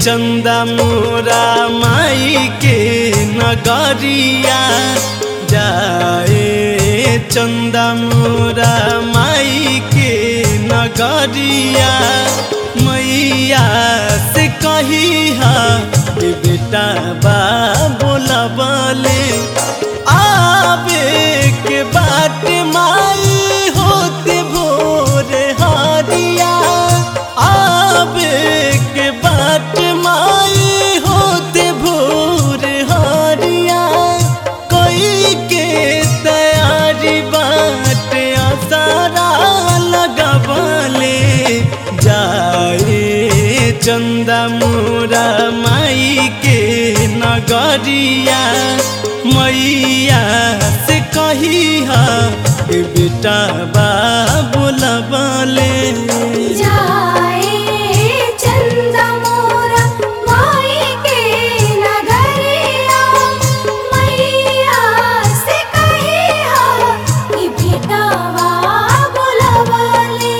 चंदा मोरा माई के नगरिया जाए चंदा मोरा माई के नगरिया मैया से कही हा कि बेटा बा बोला बोले आवे के बाट माई होते भोर हारिया आवे के बाट माई होते भोर हारिया कोई के तैयारी बाट आसारा लगबले जाए चंदा मोरा माई के नगरिया मैया से कही हा कि बेटा बा बोलबले जाए चंदा मोरा माई के नगरिया मैया से कही हा कि बेटावा बुलवले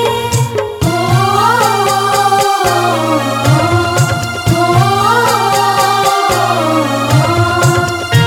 ओ ओ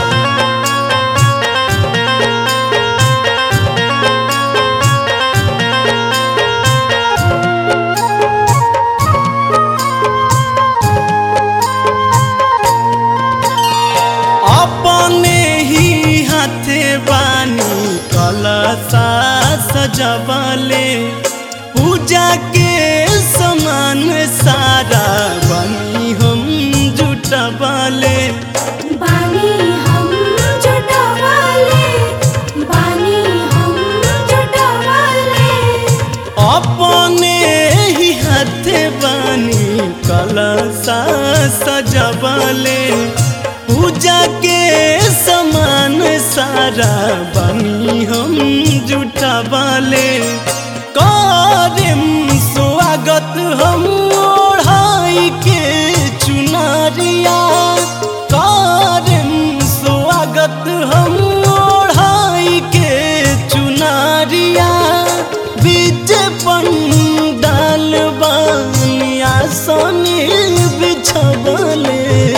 अपने ही हाथे बानी कलसा सजबले पूजा के समान सारा बनी हम जुटबले बानी हम जुटवाले बानी हम जुटवाले अपने ही हाथे बानी कलसा सजबले पूजा के समान सारा बनी हम जुटबले करम स्वागत हम ओढ़ाई के चुनरिया करम स्वागत हम ओढ़ाई के चुनरिया बीच पंडाल बनिया सोनी बिछबले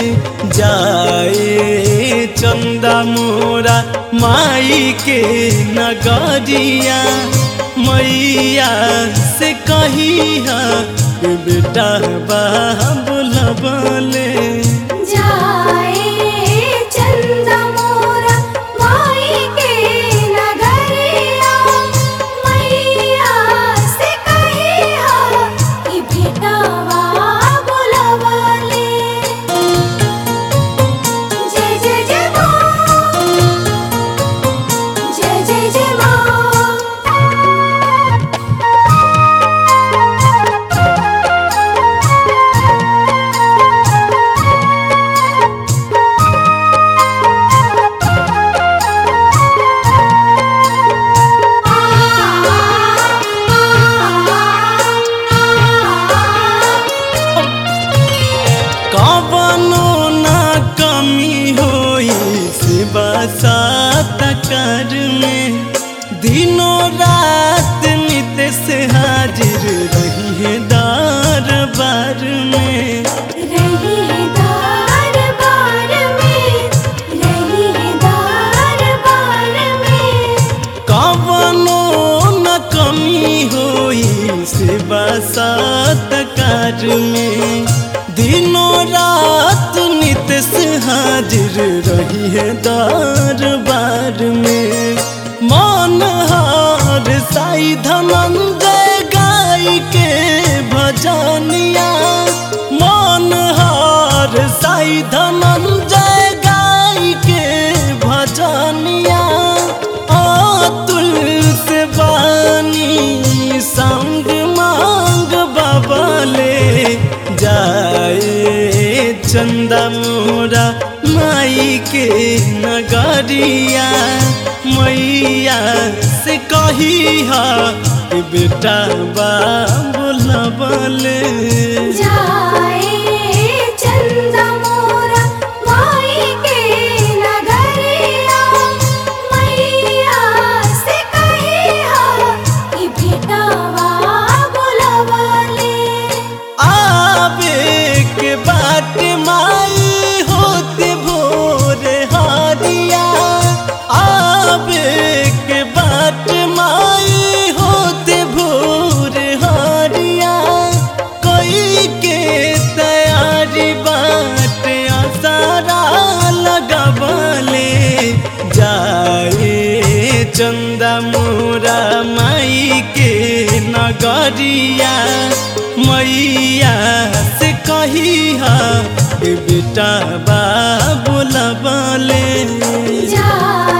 जाए चंदा मोरा माई के नगरिया मैया से कही हा कि बेटा बा बोलबले जाए चंदा मोरा माई के नगरिया मैया से कही हा कि बेटावा बुलवले जय जय जय माँ जय जय जय माँ कवनो ना कमी होई शिवा सात कर में दिनों रात नित से हाजिर रही है दरबार में रहीदार बार में रहीदार बार में कवनो न कमी होई शिवा सात कर में दिनों रात नित से हाजिर रही है दरबार में मन हार साई धनंजय गाय के भजनिया मन हार साई धनंजय गाय के भजनिया अतुल से बानी संग मांग बबले जाए चंदा मोरा माई के नगरिया मैया से कही हा कि बेटा बा बोलबले जाए चंदा मोरा माई के नगरिया मैया से कही हा कि बेटावा बुलवले आवे के बाट नगरिया मैया से कही हा बेटा बा बोलबले जाए